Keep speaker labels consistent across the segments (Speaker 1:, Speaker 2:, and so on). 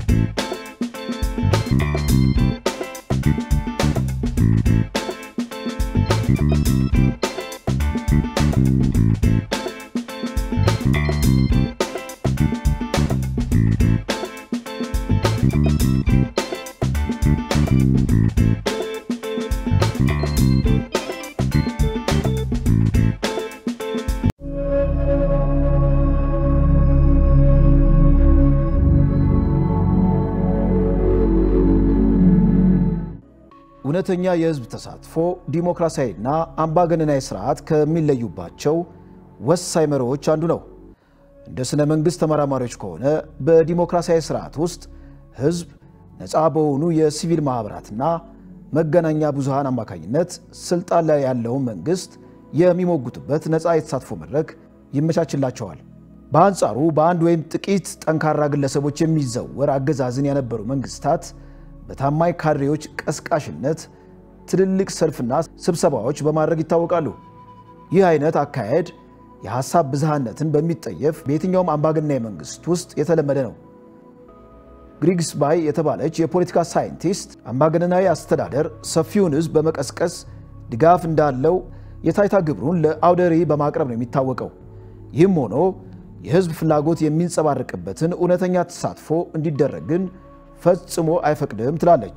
Speaker 1: እውነተኛ የህዝብ ተሳትፎ ዲሞክራሲያዊና አምባገነናዊ ስርዓት ከሚለዩባቸው ወሳኝ መርሆች አንዱ ነው። እንደ ስነ መንግሥት ተመራማሪዎች ከሆነ በዲሞክራሲያዊ ስርዓት ውስጥ ህዝብ ነፃ በሆኑ የሲቪል ማኅበራትና መገናኛ ብዙሃን አማካኝነት ስልጣን ላይ ያለውን መንግሥት የሚሞግቱበት ነፃ የተሳትፎ መድረክ ይመቻችላቸዋል። በአንጻሩ በአንድ ወይም ጥቂት ጠንካራ ግለሰቦች የሚዘወር አገዛዝን የነበሩ መንግስታት በታማኝ ካድሬዎች ቀስቃሽነት ትልልቅ ሰልፍና ስብሰባዎች በማድረግ ይታወቃሉ። ይህ አይነት አካሄድ የሐሳብ ብዝሃነትን በሚጠየፍ በየትኛውም አምባገነናዊ መንግስት ውስጥ የተለመደ ነው። ግሪግስ ባይ የተባለች የፖለቲካ ሳይንቲስት አምባገነናዊ አስተዳደር ሰፊውን ህዝብ በመቀስቀስ ድጋፍ እንዳለው የታይታ ግብሩን ለአውደ ርዕይ በማቅረብ ነው የሚታወቀው። ይህም ሆኖ የህዝብ ፍላጎት የሚንጸባረቅበትን እውነተኛ ተሳትፎ እንዲደረግ ግን ፈጽሞ አይፈቅድም ትላለች።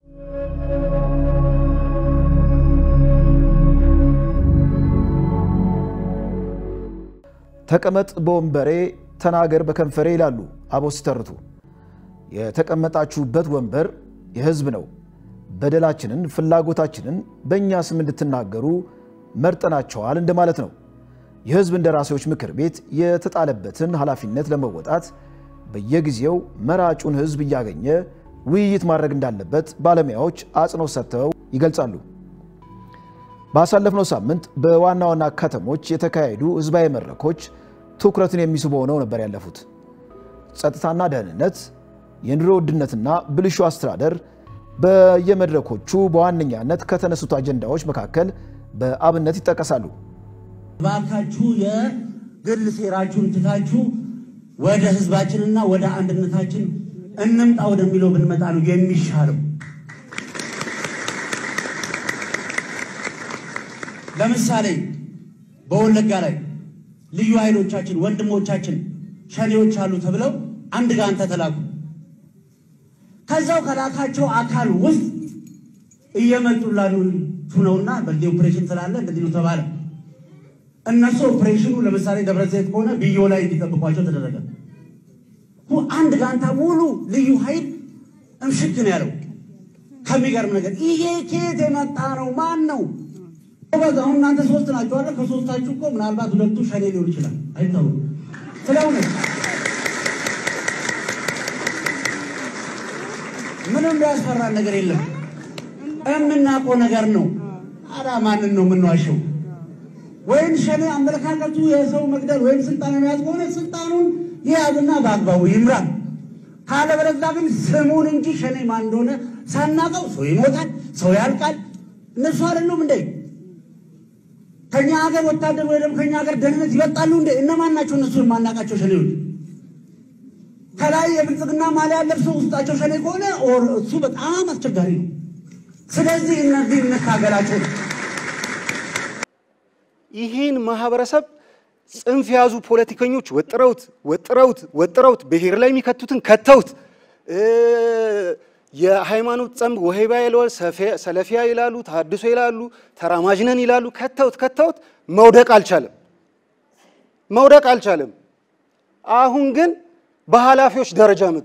Speaker 1: ተቀመጥ በወንበሬ ተናገር በከንፈሬ ይላሉ አበው ሲተርቱ። የተቀመጣችሁበት ወንበር የህዝብ ነው። በደላችንን፣ ፍላጎታችንን በእኛ ስም እንድትናገሩ መርጠናቸዋል እንደማለት ነው። የህዝብ እንደራሴዎች ምክር ቤት የተጣለበትን ኃላፊነት ለመወጣት በየጊዜው መራጩን ህዝብ እያገኘ ውይይት ማድረግ እንዳለበት ባለሙያዎች አጽንኦት ሰጥተው ይገልጻሉ። ባሳለፍነው ሳምንት በዋና ዋና ከተሞች የተካሄዱ ህዝባዊ መድረኮች ትኩረትን የሚስቡ ሆነው ነበር ያለፉት። ጸጥታና ደህንነት፣ የኑሮ ውድነትና ብልሹ አስተዳደር በየመድረኮቹ በዋነኛነት ከተነሱት አጀንዳዎች መካከል በአብነት ይጠቀሳሉ።
Speaker 2: ባካችሁ የግል ሴራችሁን ትታችሁ ወደ ህዝባችንና ወደ አንድነታችን እንምጣ ወደሚለው ብንመጣ ነው የሚሻለው። ለምሳሌ በወለጋ ላይ ልዩ ኃይሎቻችን ወንድሞቻችን ሸኔዎች አሉ ተብለው አንድ ጋንታ ተላኩ። ከዛው ከላካቸው አካል ውስጥ እየመጡ ላሉቱ ነውና በዚህ ኦፕሬሽን ስላለ እንደዚህ ነው ተባለ። እነሱ ኦፕሬሽኑ ለምሳሌ ደብረ ዘይት ከሆነ ብዮ ላይ እንዲጠብቋቸው ተደረገ። አንድ ጋንታ ሙሉ ልዩ ኃይል እምሽክ ነው ያለው። ከሚገርም ነገር ይሄ ከየት የመጣ ነው? ማን ነው? በዛ አሁን እናንተ ሶስት ናቸው አለ። ከሶስታችሁ እኮ ምናልባት ሁለቱ ሸኔ ሊሆን ይችላል፣ አይታወቅም። ስለሆነ ምንም ያስፈራን ነገር የለም። የምናውቀው ነገር ነው። አዳ ማንን ነው የምንዋሸው? ወይም ሸኔ አመለካከቱ የሰው መግደል ወይም ስልጣን የመያዝ ከሆነ ስልጣኑን የያዝና በአግባቡ ይምራ። ካለበለዚያ ግን ስሙን እንጂ ሸኔ ማን እንደሆነ ሳናቀው ሰው ይሞታል፣ ሰው ያልቃል። እነሱ አይደሉም እንዴ ከኛ ሀገር ወታደር ወይ ደግሞ ከኛ ሀገር ደህንነት ይበጣሉ እንዴ? እነማን ናቸው እነሱ የማናቃቸው ሸኔዎች? ከላይ የብልጽግና ማሊያ ለብሰው ውስጣቸው ሸኔ ከሆነ እሱ በጣም አስቸጋሪ ነው። ስለዚህ እነዚህ እንታገላቸው ነው።
Speaker 3: ይህን ማህበረሰብ ጽንፍ የያዙ ፖለቲከኞች ወጥረውት ወጥረውት ወጥረውት ብሔር ላይ የሚከቱትን ከተውት የሃይማኖት ጸምብ ወሄባ ይለዋል፣ ሰለፊያ ይላሉ፣ ተሐድሶ ይላሉ፣ ተራማጅነን ይላሉ። ከተውት ከተውት መውደቅ አልቻለም፣ መውደቅ አልቻለም። አሁን ግን በኃላፊዎች ደረጃ መጡ።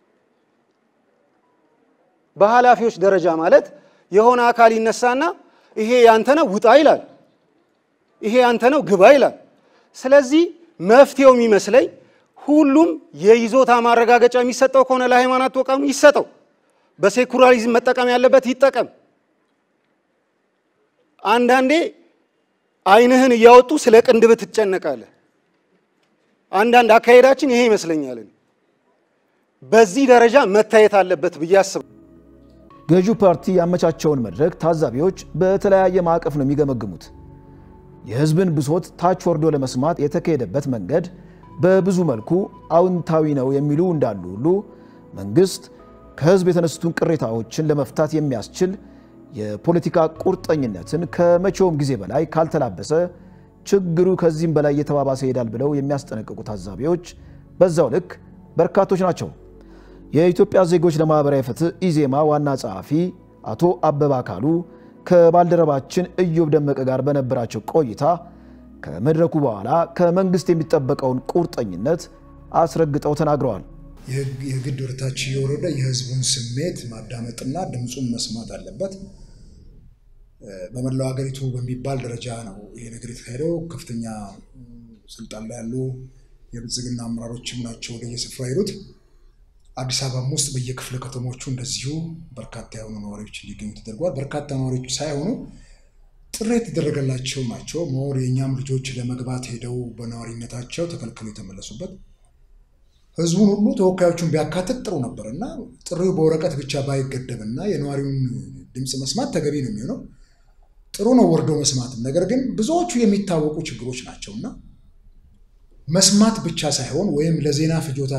Speaker 3: በኃላፊዎች ደረጃ ማለት የሆነ አካል ይነሳና ይሄ ያንተ ነው ውጣ ይላል፣ ይሄ ያንተ ነው ግባ ይላል። ስለዚህ መፍትሄው የሚመስለኝ ሁሉም የይዞታ ማረጋገጫ የሚሰጠው ከሆነ ለሃይማኖት ተቋም ይሰጠው። በሴኩላሪዝም መጠቀም ያለበት ይጠቀም። አንዳንዴ ዓይንህን እያወጡ ስለ ቅንድብ ትጨነቃለህ። አንዳንድ አካሄዳችን ይሄ ይመስለኛል። በዚህ ደረጃ መታየት አለበት ብዬ አስባለሁ።
Speaker 1: ገዢው ፓርቲ ያመቻቸውን መድረክ ታዛቢዎች በተለያየ ማዕቀፍ ነው የሚገመግሙት። የህዝብን ብሶት ታች ወርዶ ለመስማት የተካሄደበት መንገድ በብዙ መልኩ አዎንታዊ ነው የሚሉ እንዳሉ ሁሉ መንግሥት ከሕዝብ የተነሱትን ቅሬታዎችን ለመፍታት የሚያስችል የፖለቲካ ቁርጠኝነትን ከመቼውም ጊዜ በላይ ካልተላበሰ ችግሩ ከዚህም በላይ እየተባባሰ ይሄዳል ብለው የሚያስጠነቅቁ ታዛቢዎች በዛው ልክ በርካቶች ናቸው። የኢትዮጵያ ዜጎች ለማኅበራዊ ፍትህ ኢዜማ ዋና ጸሐፊ አቶ አበባ አካሉ ከባልደረባችን እዮብ ደመቀ ጋር በነበራቸው ቆይታ ከመድረኩ በኋላ ከመንግሥት የሚጠበቀውን ቁርጠኝነት አስረግጠው ተናግረዋል።
Speaker 4: የግድ ወደታች እየወረደ የህዝቡን ስሜት ማዳመጥና ድምፁን መስማት አለበት። በመላው ሀገሪቱ በሚባል ደረጃ ነው ይሄ ነገር የተካሄደው። ከፍተኛ ስልጣን ላይ ያሉ የብልጽግና አመራሮችም ናቸው ወደየስፍራ ሄዱት። አዲስ አበባም ውስጥ በየክፍለ ከተሞቹ እንደዚሁ በርካታ የሆኑ ነዋሪዎች እንዲገኙ ተደርጓል። በርካታ ነዋሪዎች ሳይሆኑ ጥሪ የተደረገላቸው ናቸው። መወር የእኛም ልጆች ለመግባት ሄደው በነዋሪነታቸው ተከልክለው የተመለሱበት ህዝቡን ሁሉ ተወካዮቹን ቢያካትት ጥሩ ነበር እና ጥሪው በወረቀት ብቻ ባይገደብ እና የነዋሪውን ድምፅ መስማት ተገቢ ነው የሚሆነው። ጥሩ ነው ወርዶ መስማትም። ነገር ግን ብዙዎቹ የሚታወቁ ችግሮች ናቸው እና መስማት ብቻ ሳይሆን ወይም ለዜና ፍጆታ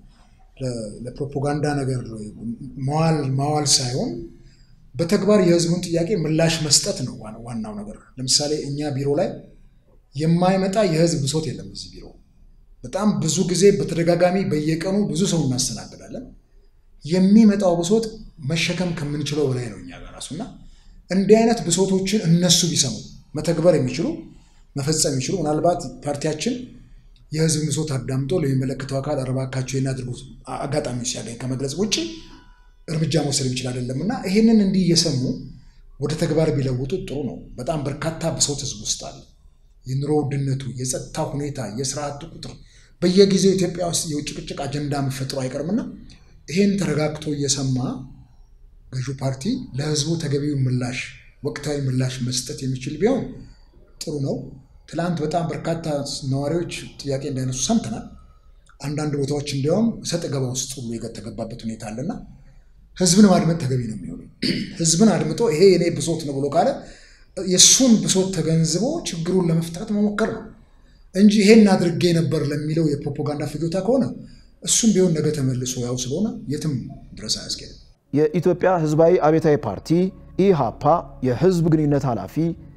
Speaker 4: ለፕሮፓጋንዳ ነገር ማዋል ሳይሆን በተግባር የህዝቡን ጥያቄ ምላሽ መስጠት ነው ዋናው ነገር። ለምሳሌ እኛ ቢሮ ላይ የማይመጣ የህዝብ ብሶት የለም። እዚህ ቢሮ በጣም ብዙ ጊዜ በተደጋጋሚ በየቀኑ ብዙ ሰው እናስተናግዳለን። የሚመጣው ብሶት መሸከም ከምንችለው በላይ ነው እኛ ጋር ራሱ እና እንዲህ አይነት ብሶቶችን እነሱ ቢሰሙ መተግበር የሚችሉ መፈጸም የሚችሉ ምናልባት ፓርቲያችን የህዝብ ብሶት አዳምጦ ለሚመለከተው አካል እባካቸው የሚያደርጉ አጋጣሚ ሲያገኝ ከመግለጽ ውጭ እርምጃ መውሰድ የሚችል አይደለም እና ይህንን እንዲህ እየሰሙ ወደ ተግባር ቢለውጡት ጥሩ ነው። በጣም በርካታ ብሶት ህዝብ ውስጥ አለ። የኑሮ ውድነቱ፣ የጸጥታ ሁኔታ፣ የስራ አጥ ቁጥር በየጊዜው ኢትዮጵያ ውስጥ የጭቅጭቅ አጀንዳ መፈጥሮ አይቀርምና ይህን ተረጋግቶ እየሰማ ገዢው ፓርቲ ለህዝቡ ተገቢውን ምላሽ ወቅታዊ ምላሽ መስጠት የሚችል ቢሆን ጥሩ ነው። ትላንት በጣም በርካታ ነዋሪዎች ጥያቄ እንዳይነሱ ሰምተናል። አንዳንድ ቦታዎች እንዲያውም ሰጥ ገባ ውስጥ ሁሉ የተገባበት ሁኔታ አለና ህዝብን ማድመጥ ተገቢ ነው የሚሆነው። ህዝብን አድምጦ ይሄ የኔ ብሶት ነው ብሎ ካለ የእሱን ብሶት ተገንዝቦ ችግሩን ለመፍታት መሞከር ነው እንጂ ይሄን አድርጌ ነበር ለሚለው የፕሮፓጋንዳ ፍጆታ ከሆነ እሱም ቢሆን ነገ ተመልሶ ያው ስለሆነ የትም ድረስ አያስኬድም።
Speaker 1: የኢትዮጵያ ህዝባዊ አብዮታዊ ፓርቲ ኢሃፓ የህዝብ ግንኙነት ኃላፊ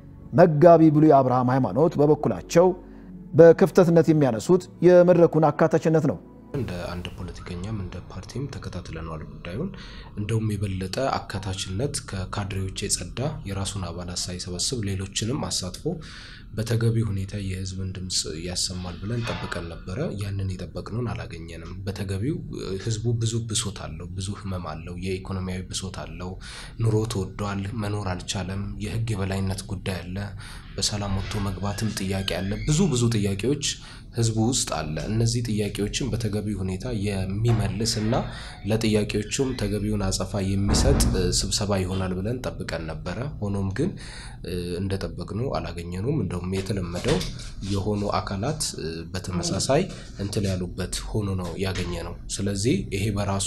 Speaker 1: መጋቢ ብሉይ አብርሃም ሃይማኖት በበኩላቸው በክፍተትነት የሚያነሱት የመድረኩን አካታችነት ነው።
Speaker 5: እንደ አንድ ፖለቲከኛም እንደ ፓርቲም ተከታትለነዋል ጉዳዩን። እንደውም የበለጠ አካታችነት ከካድሬዎች የጸዳ የራሱን አባላት ሳይሰበስብ ሌሎችንም አሳትፎ በተገቢ ሁኔታ የህዝብን ድምፅ ያሰማል ብለን ጠብቀን ነበረ። ያንን የጠበቅነውን አላገኘንም። በተገቢው ህዝቡ ብዙ ብሶት አለው፣ ብዙ ህመም አለው፣ የኢኮኖሚያዊ ብሶት አለው። ኑሮ ተወዷል፣ መኖር አልቻለም። የህግ የበላይነት ጉዳይ አለ፣ በሰላም ወጥቶ መግባትም ጥያቄ አለ። ብዙ ብዙ ጥያቄዎች ህዝቡ ውስጥ አለ። እነዚህ ጥያቄዎችን በተገቢ ሁኔታ የሚመልስ እና ለጥያቄዎቹም ተገቢውን አጸፋ የሚሰጥ ስብሰባ ይሆናል ብለን ጠብቀን ነበረ። ሆኖም ግን እንደጠበቅነው አላገኘኑም። እንደውም የተለመደው የሆኑ አካላት በተመሳሳይ እንትን ያሉበት ሆኖ ነው ያገኘ ነው። ስለዚህ ይሄ በራሱ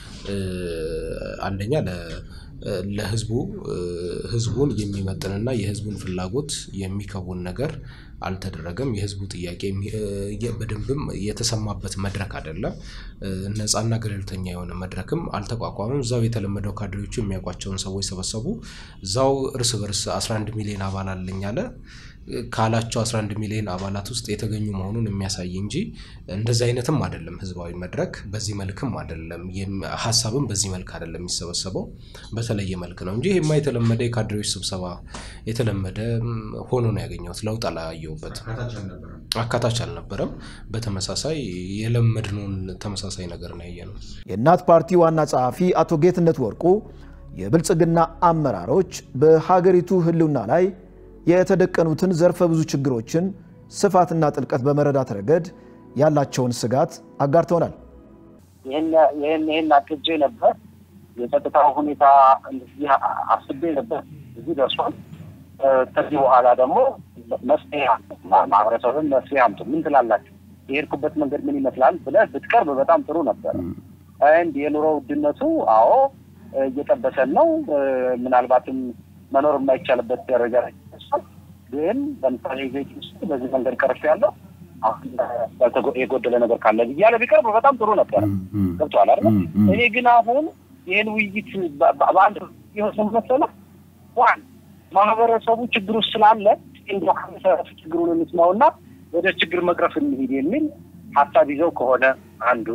Speaker 5: አንደኛ ለህዝቡ ህዝቡን የሚመጥንና የህዝቡን ፍላጎት የሚከውን ነገር አልተደረገም። የህዝቡ ጥያቄ በደንብም የተሰማበት መድረክ አይደለም። ነፃና ገለልተኛ የሆነ መድረክም አልተቋቋመም። እዛው የተለመደው ካድሬዎቹ የሚያውቋቸውን ሰዎች ሰበሰቡ። እዛው እርስ በርስ 11 ሚሊዮን አባል አለኝ አለ ካላቸው 11 ሚሊዮን አባላት ውስጥ የተገኙ መሆኑን የሚያሳይ እንጂ እንደዚህ አይነትም አይደለም። ህዝባዊ መድረክ በዚህ መልክም አይደለም። ሀሳብም በዚህ መልክ አይደለም የሚሰበሰበው በተለየ መልክ ነው እንጂ ይሄማ የተለመደ የካድሬዎች ስብሰባ የተለመደ ሆኖ ነው ያገኘሁት። ለውጥ አላየሁበት። አካታች አልነበረም። በተመሳሳይ የለመድነውን ተመሳሳይ ነገር ነው ያየነው።
Speaker 1: የእናት ፓርቲ ዋና ጸሐፊ አቶ ጌትነት ወርቁ የብልጽግና አመራሮች በሀገሪቱ ህልውና ላይ የተደቀኑትን ዘርፈ ብዙ ችግሮችን ስፋትና ጥልቀት በመረዳት ረገድ ያላቸውን ስጋት አጋርተውናል።
Speaker 6: ይህን አቅጄ ነበር። የጸጥታው ሁኔታ እንደዚህ አስቤ ነበር። እዚህ ደርሷል። ከዚህ በኋላ ደግሞ መፍትሄ ማህበረሰብን መፍትሄ አምጡ፣ ምን ትላላችሁ? የሄድኩበት መንገድ ምን ይመስላል ብለህ ብትቀርብ በጣም ጥሩ ነበር። እንድ የኑሮ ውድነቱ አዎ እየጠበሰን ነው። ምናልባትም መኖር የማይቻልበት ደረጃ ላይ ግን ለምሳሌ ቤት ውስጥ በዚህ መንገድ ቀርፍ ያለው የጎደለ ነገር ካለ እያለ ቢቀርብ በጣም ጥሩ ነበር። ገብቶሃል አይደል? እኔ ግን አሁን ይህን ውይይት በአንድ የሆነ መሰለህ ዋን ማህበረሰቡ ችግር ውስጥ ስላለ እንደ ከመሰረቱ ችግሩን እንስማውና ወደ ችግር መቅረፍ እንሂድ የሚል ሀሳብ ይዘው ከሆነ አንዱ፣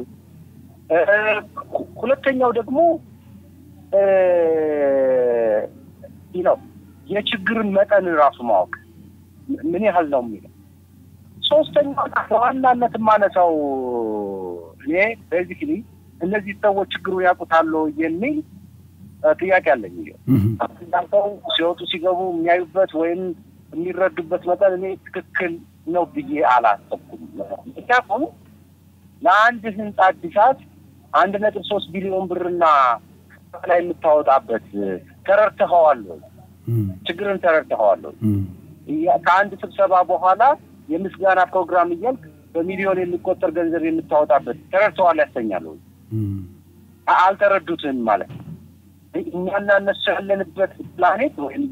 Speaker 6: ሁለተኛው ደግሞ ነው የችግርን መጠን ራሱ ማወቅ ምን ያህል ነው የሚለው። ሶስተኛው በዋናነት የማነሳው እኔ ቤዚክሊ እነዚህ ሰዎች ችግሩን ያውቁታሉ የሚል ጥያቄ አለኝ። እንዳልከው ሲወጡ ሲገቡ የሚያዩበት ወይም የሚረዱበት መጠን እኔ ትክክል ነው ብዬ አላሰብኩም። ምክንያቱም ለአንድ ህንፃ አዲሳት አንድ ነጥብ ሶስት ቢሊዮን ብርና ላይ የምታወጣበት ተረድተኸዋል ወይ? ችግርን ተረድተኸዋል ወይ? ከአንድ ስብሰባ በኋላ የምስጋና ፕሮግራም እያልክ በሚሊዮን የሚቆጠር ገንዘብ የምታወጣበት ተረድተዋል ያሰኛል ወይ? አልተረዱትም ማለት ነው። እኛና እነሱ ያለንበት ፕላኔት ወይም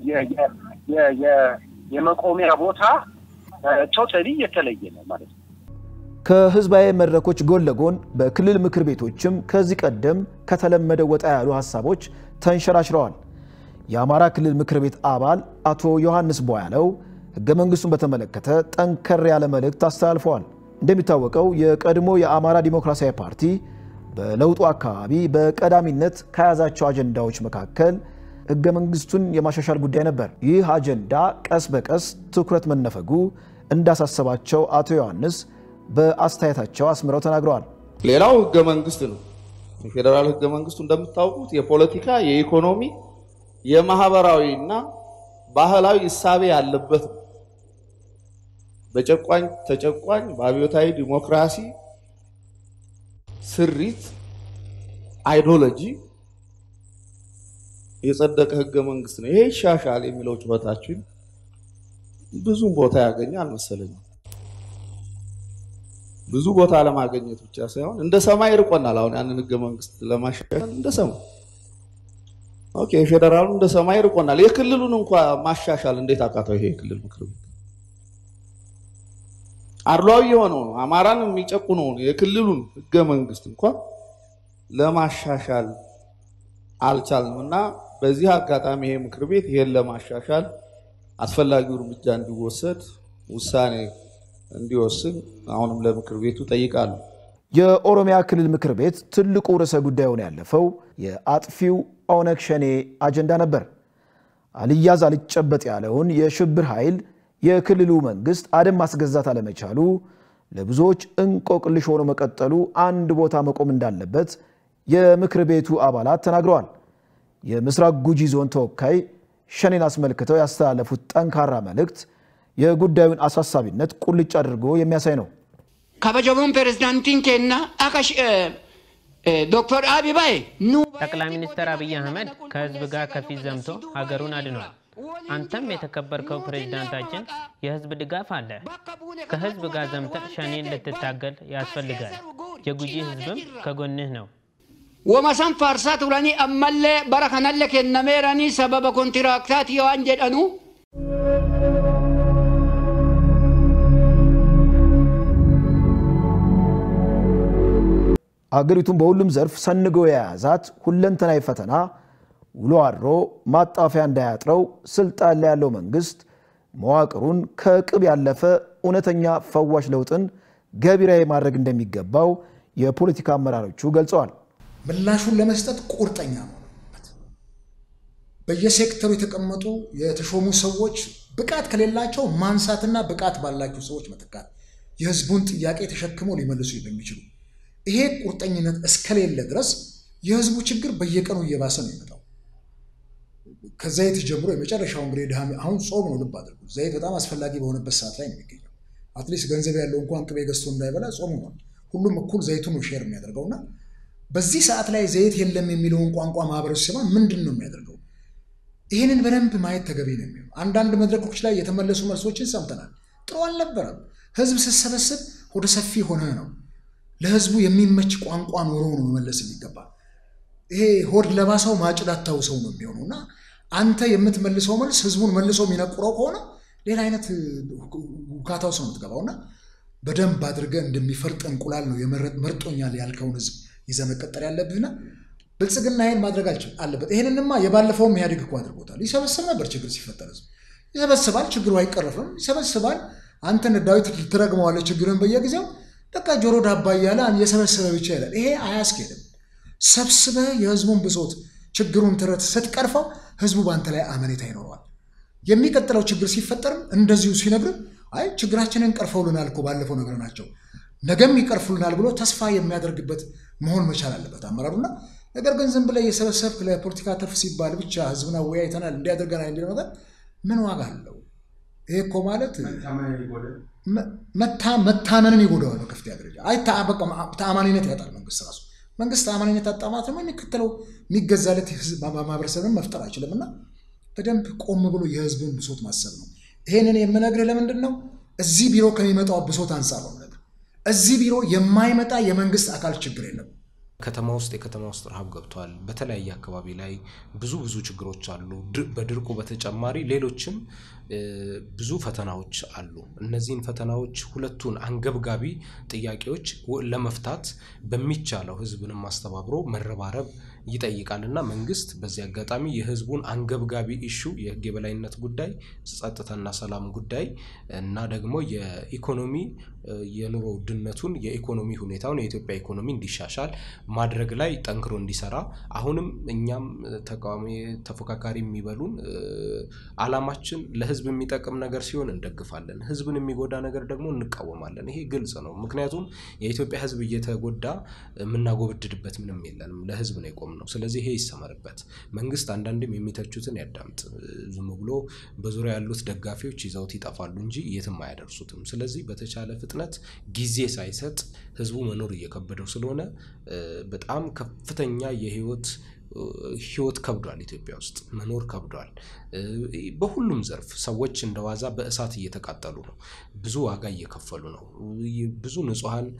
Speaker 6: የመቆሚያ ቦታ ቶታሊ የተለየ ነው ማለት ነው።
Speaker 1: ከህዝባዊ መድረኮች ጎን ለጎን በክልል ምክር ቤቶችም ከዚህ ቀደም ከተለመደ ወጣ ያሉ ሀሳቦች ተንሸራሽረዋል። የአማራ ክልል ምክር ቤት አባል አቶ ዮሐንስ ቧያለው ህገ መንግስቱን በተመለከተ ጠንከር ያለ መልእክት አስተላልፈዋል። እንደሚታወቀው የቀድሞ የአማራ ዲሞክራሲያዊ ፓርቲ በለውጡ አካባቢ በቀዳሚነት ከያዛቸው አጀንዳዎች መካከል ህገ መንግስቱን የማሻሻል ጉዳይ ነበር። ይህ አጀንዳ ቀስ በቀስ ትኩረት መነፈጉ እንዳሳሰባቸው አቶ ዮሐንስ በአስተያየታቸው አስምረው ተናግረዋል።
Speaker 7: ሌላው ህገ መንግስት ነው። የፌዴራል ህገ መንግስቱ እንደምታውቁት የፖለቲካ፣ የኢኮኖሚ፣ የማህበራዊ እና ባህላዊ እሳቤ ያለበት ነው። በጨቋኝ ተጨቋኝ በአብዮታዊ ዲሞክራሲ ስሪት አይዲዮሎጂ የጸደቀ ህገ መንግስት ነው። ይሄ ይሻሻል የሚለው ጩኸታችን ብዙም ቦታ ያገኘ አልመሰለኝም። ብዙ ቦታ ለማገኘት ብቻ ሳይሆን እንደ ሰማይ ርቆናል። አሁን ያንን ህገ መንግስት ለማሻሻል እንደ ሰማይ ኦኬ፣ የፌዴራሉ እንደ ሰማይ ርቆናል። የክልሉን እንኳ ማሻሻል እንዴት አቃተው? ይሄ የክልል ምክር ቤት አድሏዊ የሆነውን አማራን የሚጨቁነውን የክልሉን ህገ መንግስት እንኳ ለማሻሻል አልቻልንም እና በዚህ አጋጣሚ ይሄ ምክር ቤት ይሄን ለማሻሻል አስፈላጊው እርምጃ እንዲወሰድ ውሳኔ እንዲወስን አሁንም ለምክር ቤቱ ጠይቃለሁ።
Speaker 1: የኦሮሚያ ክልል ምክር ቤት ትልቁ ርዕሰ ጉዳዩን ያለፈው የአጥፊው ኦነግ ሸኔ አጀንዳ ነበር። አልያዝ አልጨበጥ ያለውን የሽብር ኃይል የክልሉ መንግስት አደም ማስገዛት አለመቻሉ ለብዙዎች እንቆቅልሽ ሆኖ መቀጠሉ አንድ ቦታ መቆም እንዳለበት የምክር ቤቱ አባላት ተናግረዋል። የምስራቅ ጉጂ ዞን ተወካይ ሸኔን አስመልክተው ያስተላለፉት ጠንካራ መልእክት የጉዳዩን አሳሳቢነት ቁልጭ አድርጎ የሚያሳይ ነው።
Speaker 8: ከበጀሙን ፕሬዝዳንቲን ኬና አቀሽ ዶክተር አቢባይ
Speaker 9: ጠቅላይ ሚኒስትር አብይ አህመድ ከህዝብ ጋር ከፊት ዘምቶ ሀገሩን አድኗል። አንተም የተከበርከው ፕሬዝዳንታችን የህዝብ ድጋፍ አለ። ከህዝብ ጋር ዘምተ ሸኔን ልትታገል ያስፈልጋል። የጉጂ ህዝብም ከጎንህ ነው።
Speaker 8: ወመሰን ፋርሳ ቱረኒ አመሌ በረከነለ ኬነሜረኒ ሰበበ ኮንትራክታት የዋን ጀደኑ
Speaker 1: አገሪቱን በሁሉም ዘርፍ ሰንጎ የያዛት ሁለንተናዊ ፈተና ውሎ አድሮ ማጣፊያ እንዳያጥረው ስልጣን ላይ ያለው መንግስት መዋቅሩን ከቅብ ያለፈ እውነተኛ ፈዋሽ ለውጥን ገቢራዊ ማድረግ እንደሚገባው የፖለቲካ አመራሮቹ ገልጸዋል።
Speaker 4: ምላሹን ለመስጠት ቁርጠኛ መሆን አለበት። በየሴክተሩ የተቀመጡ የተሾሙ ሰዎች ብቃት ከሌላቸው ማንሳትና ብቃት ባላቸው ሰዎች መተካት፣ የህዝቡን ጥያቄ ተሸክመው ሊመልሱ በሚችሉ ይሄ ቁርጠኝነት እስከሌለ ድረስ የህዝቡ ችግር በየቀኑ እየባሰ ነው የሚመጣው። ከዘይት ጀምሮ የመጨረሻው እንግዲህ ድሃ አሁን ጾም ነው። ልብ አድርጉ። ዘይት በጣም አስፈላጊ በሆነበት ሰዓት ላይ ነው የሚገኘው። አትሊስት ገንዘብ ያለው እንኳን ቅቤ ገዝቶ እንዳይበላ ጾም ሆኗል። ሁሉም እኩል ዘይቱን ነው ሼር የሚያደርገው እና በዚህ ሰዓት ላይ ዘይት የለም የሚለውን ቋንቋ ማህበረሰብ ሲሰማ ምንድን ነው የሚያደርገው? ይህንን በደንብ ማየት ተገቢ ነው የሚሆነው። አንዳንድ መድረኮች ላይ የተመለሱ መልሶችን ሰምተናል። ጥሩ አልነበረም። ህዝብ ስትሰበስብ ወደ ሰፊ ሆነ ነው ለህዝቡ የሚመች ቋንቋ ኖሮ ነው መመለስ የሚገባ። ይሄ ሆድ ለባሰው ማጭድ አታውሰው ነው የሚሆነው እና አንተ የምትመልሰው መልስ ህዝቡን መልሶ የሚነቁረው ከሆነ ሌላ አይነት ውካታ ውስጥ ነው የምትገባው እና በደንብ አድርገህ እንደሚፈርጥ እንቁላል ነው መርጦኛል ያልከውን ህዝብ ይዘህ መቀጠል ያለብህና ብልጽግና ይሄን ማድረግ አለበት። ይሄንንማ የባለፈውም ኢህአዴግ እኮ አድርጎታል። ይሰበስብ ነበር ችግር ሲፈጠር ህዝብ ይሰበስባል፣ ችግሩ አይቀረፍም። ይሰበስባል። አንተን ዳዊት ትረግመዋለህ ችግርን በየጊዜው በቃ ጆሮ ዳባ እያለ እየሰበሰበ ብቻ ይላል። ይሄ አያስኬድም። ሰብስበህ የህዝቡን ብሶት ችግሩን ትረት ስትቀርፈው ህዝቡ በአንተ ላይ አመኔታ ይኖረዋል። የሚቀጥለው ችግር ሲፈጠርም እንደዚሁ ሲነግር አይ ችግራችንን ቀርፈውልናል እኮ ባለፈው ነገር ናቸው ነገም ይቀርፉልናል ብሎ ተስፋ የሚያደርግበት መሆን መቻል አለበት አመራሩና። ነገር ግን ዝም ብለህ የሰበሰብክ ለፖለቲካ ትርፍ ሲባል ብቻ ህዝብን አወያይተናል እንዲያደርገናል የሚለው ነገር ምን ዋጋ አለው? ይሄ እኮ ማለት መታመንን ይጎዳዋል በከፍተኛ ደረጃ። አይ ተአማኒነት ያጣል መንግስት ራሱ። መንግስት ተአማኒነት አጣ ማለት ደግሞ የሚከተለው የሚገዛለት ማህበረሰብን መፍጠር አይችልም እና በደንብ ቆም ብሎ የህዝብን ብሶት ማሰብ ነው። ይሄንን የምነግርህ ለምንድን ነው? እዚህ ቢሮ ከሚመጣው ብሶት አንጻር ነው የምነግርህ። እዚህ ቢሮ የማይመጣ የመንግስት አካል ችግር የለም።
Speaker 5: ከተማ ውስጥ የከተማ ውስጥ ረሃብ ገብቷል። በተለያየ አካባቢ ላይ ብዙ ብዙ ችግሮች አሉ። በድርቁ በተጨማሪ ሌሎችም ብዙ ፈተናዎች አሉ። እነዚህን ፈተናዎች ሁለቱን አንገብጋቢ ጥያቄዎች ለመፍታት በሚቻለው ህዝብንም አስተባብሮ መረባረብ ይጠይቃል እና መንግስት በዚህ አጋጣሚ የህዝቡን አንገብጋቢ ኢሹ የህግ የበላይነት ጉዳይ፣ ጸጥታና ሰላም ጉዳይ እና ደግሞ የኢኮኖሚ የኑሮ ውድነቱን የኢኮኖሚ ሁኔታውን የኢትዮጵያ ኢኮኖሚ እንዲሻሻል ማድረግ ላይ ጠንክሮ እንዲሰራ አሁንም እኛም ተቃዋሚ ተፎካካሪ የሚበሉን አላማችን ለህዝብ የሚጠቅም ነገር ሲሆን እንደግፋለን፣ ህዝብን የሚጎዳ ነገር ደግሞ እንቃወማለን። ይሄ ግልጽ ነው። ምክንያቱም የኢትዮጵያ ህዝብ እየተጎዳ የምናጎብድድበት ምንም የለንም። ለህዝብ ነው የቆም ነው። ስለዚህ ይሄ ይሰመርበት። መንግስት አንዳንድም የሚተቹትን ያዳምጥ። ዝም ብሎ በዙሪያ ያሉት ደጋፊዎች ይዘውት ይጠፋሉ እንጂ የትም አያደርሱትም። ስለዚህ በተቻለ ፍጥነት ጊዜ ሳይሰጥ ህዝቡ መኖር እየከበደው ስለሆነ በጣም ከፍተኛ የህይወት ህይወት ከብዷል። ኢትዮጵያ ውስጥ መኖር ከብዷል። በሁሉም ዘርፍ ሰዎች እንደ ዋዛ በእሳት እየተቃጠሉ ነው። ብዙ ዋጋ እየከፈሉ ነው። ብዙ ንጹሐን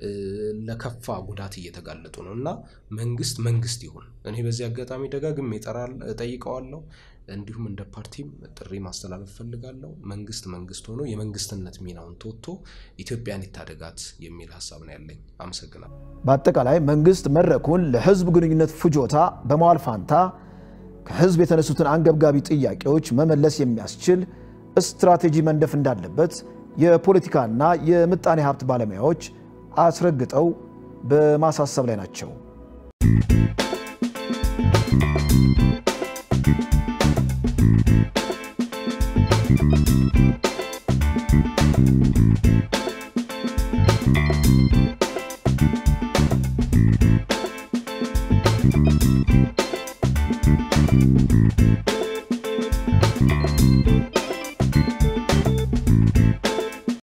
Speaker 5: ለከፋ ጉዳት እየተጋለጡ ነው እና መንግስት መንግስት ይሁን። እኔ በዚህ አጋጣሚ ደጋግሜ እጠይቀዋለሁ። እንዲሁም እንደ ፓርቲም ጥሪ ማስተላለፍ ፈልጋለሁ። መንግስት መንግስት ሆኖ የመንግስትነት ሚናውን ተወጥቶ ኢትዮጵያን ይታደጋት የሚል ሀሳብ ነው ያለኝ። አመሰግናለሁ።
Speaker 1: በአጠቃላይ መንግስት መድረኩን ለህዝብ ግንኙነት ፍጆታ በመዋል ፋንታ ከህዝብ የተነሱትን አንገብጋቢ ጥያቄዎች መመለስ የሚያስችል ስትራቴጂ መንደፍ እንዳለበት የፖለቲካና የምጣኔ ሀብት ባለሙያዎች አስረግጠው በማሳሰብ ላይ ናቸው።